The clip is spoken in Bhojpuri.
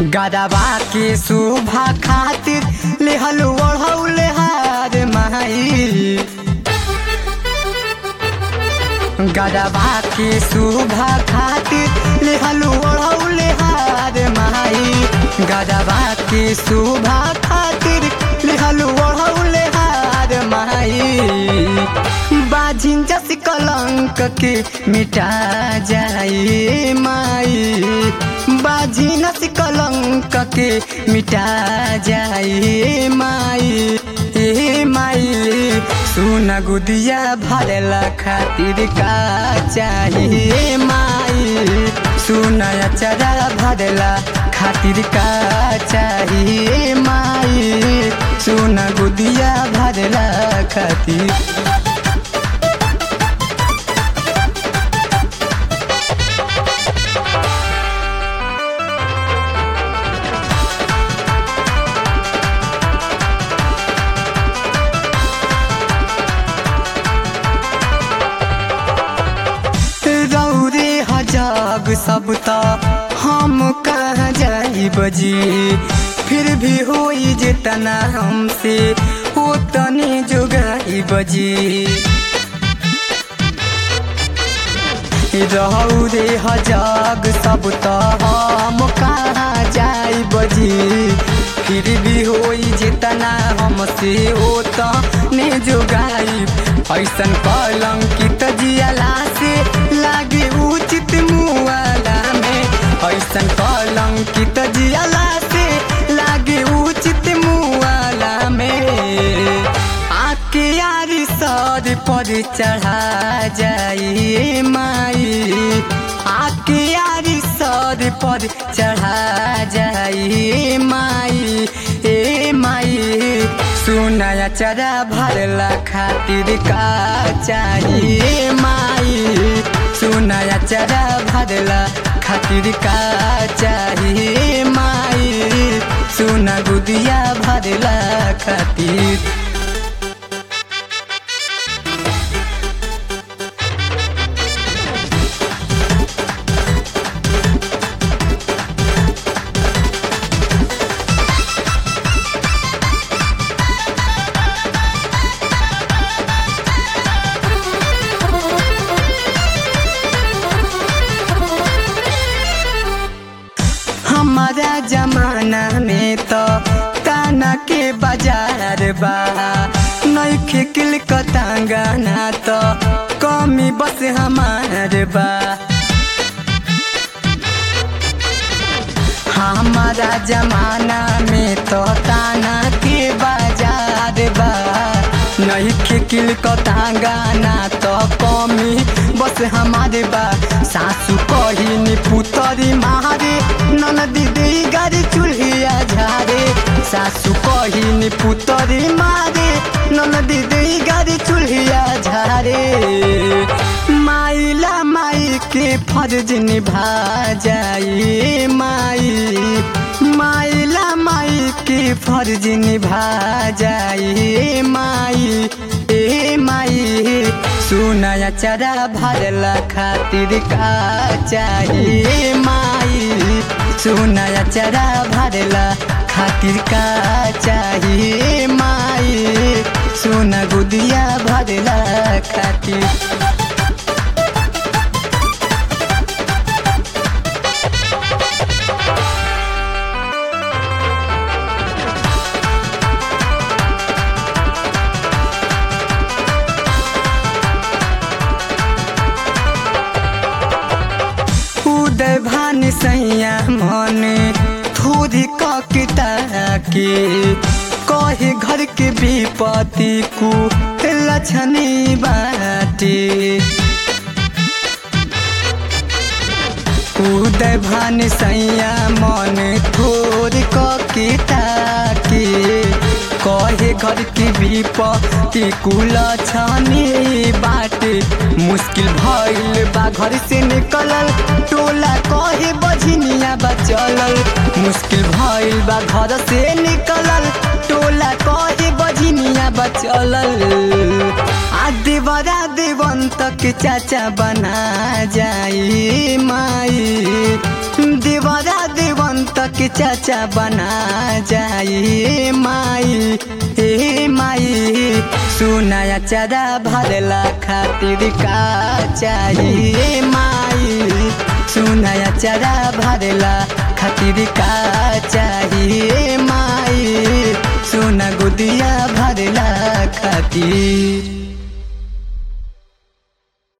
गदबा के शोभा खातिर लेहल ओढ़ौले हार माई गदबा के शोभा खातिर लेहल ओढ़ौले हार माई गदबा के शोभा खातिर लेहल ओढ़ौले हार माई बाजिन जस कलंक के मिटा जाए माई बाजिन से कलंक के मिटा जाए माई ए माई सुन गुदिया भरला खातिर का चाहिए माई सुन अचरा भरला खातिर का चाहिए माई सुन गुदिया भरला खातिर रौरे हजाग सब त हम कहाँ जाई बजी फिर भी होई जितना हमसे हो तने जोगाई बजी रौरे हजाग सब त हम कहाँ जाई बजी फिर भी होई जितना हमसे हो तने जोगाई ऐसन कलंकित जियाला से लागे उचित मुआला में ऐसन कलंकित जियाला से लागे उचित मुआला में आके यारी सर पर चढ़ा जाइए माई आके यारी सर पर चढ़ा जाइए माई ए माई सुनाया चरा भरला खातिर का चाहिए माई सुनाया चरा भरला खातिर का चाहिए माई सुना गुदिया भरला खातिर हमारा जमाना में तो ताना के बाजार बा नैखे किल कतांगाना तो कमी बस हमार बा हमारा जमाना में तो ताना के बाजार बा नैखे किल कतांगाना तो कमी बस हमारे बा सासू कही पुतरी मारे ननदी दे गाड़ी चूल्हिया झारे सासू कही पुतरी मारे ननदी दे गाड़ी चूल्हिया झारे माइला माई के फर्ज निभा जाई माई माइला माई के फर्ज निभा जाई माई ए माई सुनाया चरा भरला खातिर का चाहिए माई सुनाया चरा भरला खातिर का चाहिए माई सुना गुदिया भरला खातिर उदय भान सैया मन थोड़ी ककिता के कहे घर के विपत्ति को लक्षणी बाटे उदय भान सैया मन थोड़ी ककिता के कहे घर के विपत्ति कुल छानी बाटे मुश्किल भइल बा घर से निकलल टोला कहे बझनिया बा चलल मुश्किल भइल बा घर से निकलल टोला कहे बझनिया बा चलल आ देवरा देवंत के चाचा बना जाई माई देवरा देवंत तक चाचा बना जाई माई हे माई सुनाया चरा भरला खातिर का चाहिए माई सुनाया चरा भरला खातिर का चाहिए माई सोना गुदिया भरला खातिर